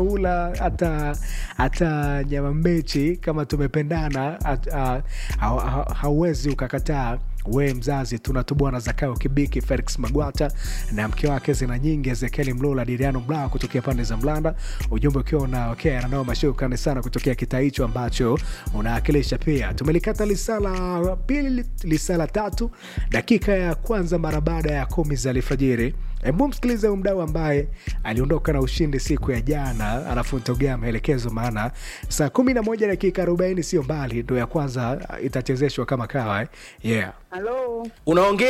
ula hata hata nyama mbichi kama tumependana hat- ha- ha- ha- hauwezi ukakataa we mzazi tunatubwana zakayo kibiki felix magwata na mke wake zina nyingi ezekieli mlula diriano mlaa kutokea pande za mlanda ujumbe ukiwa unaokea nanao mashukrani sana kutokea kitaa hicho ambacho unaakilisha pia tumelikata lisala pili lisala tatu dakika ya kwanza mara baada ya kumi za alfajiri hebu msikilize huyu mdau ambaye aliondoka na ushindi siku ya jana alafu nitogea maelekezo maana saa kumi na moja dakika arobaini sio mbali ndo ya kwanza itachezeshwa kama kawa eh? yeah Halo, unaongea